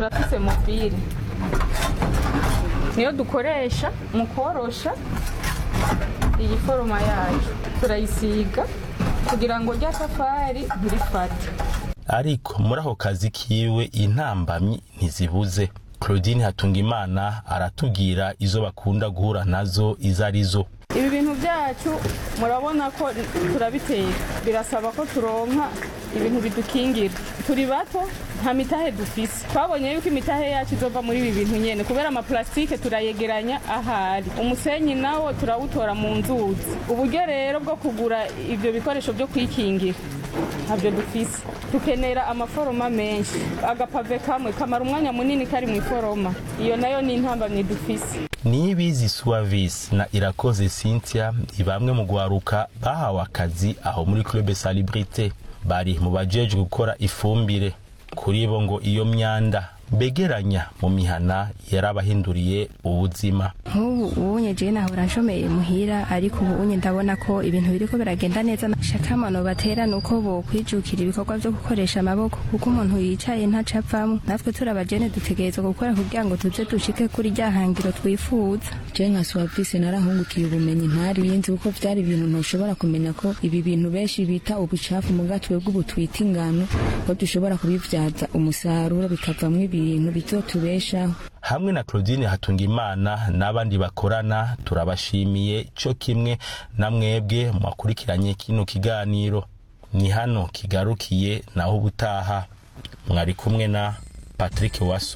turafise mobile niyo dukoresha mu korosha iyi foroma yacu turayisiga kugira ngo rya safari ntirifate ariko muri ako kazi kiwe intambamyi ntizibuze claudine hatungimana aratubwira izo bakunda guhura nazo izo arizo ibi bintu byacu murabona ko turabitera birasaba ko turonka ibintu bidukingira turi bato nta mitahe dufise twabonye yuko imitahe yacu izova muri ibi bintu nyene kubera amaplastike turayegeranya ahari umusenyi nawo turawutora mu nzuzi uburyo rero bwo kugura ivyo bikoresho vyo kwikingira ntabyo dufise dukenera amaforoma menshi agapave kamwe kamara umwanya munini kari mu iforoma iyo nayo ni intambamyi dufise nibizi suavis na irakoze cynthia ni bamwe mu gwaruka bahawe akazi aho muri club salibrite bari mu bajejwe gukora ifumbire kuri bo ngo iyo myanda begeranya mu mihana yarabahinduriye ubuzima nk'ubu ubunye jewe nahora nshomeye muhira ariko ubu unye ndabona ko ibintu biriko biragenda neza shakamano batera nuko bokwijukira ibikorwa vyo gukoresha amaboko kuko umuntu yicaye ntaca avamwo natwe turi abajene dutegerezwa gukora kugira ngo tuze dushike kuri rya hangiro twifuza je nka suwavise narahungukiye ubumenyi ntariyenzi kuko vyari ibintu ntushobora kumenya ko ibi bintu benshi bita ubucafu muga twebwe ubu twita ingano ko dushobora kubivyaza umusaruro bikavamwo ibintu bizotubeshaho hamwe na claudine hatungimana n'abandi bakorana turabashimiye cyo kimwe na mwebwe mwakurikiranye kino kiganiro ni hano kigarukiye naho ubutaha mwari kumwe na patrick waso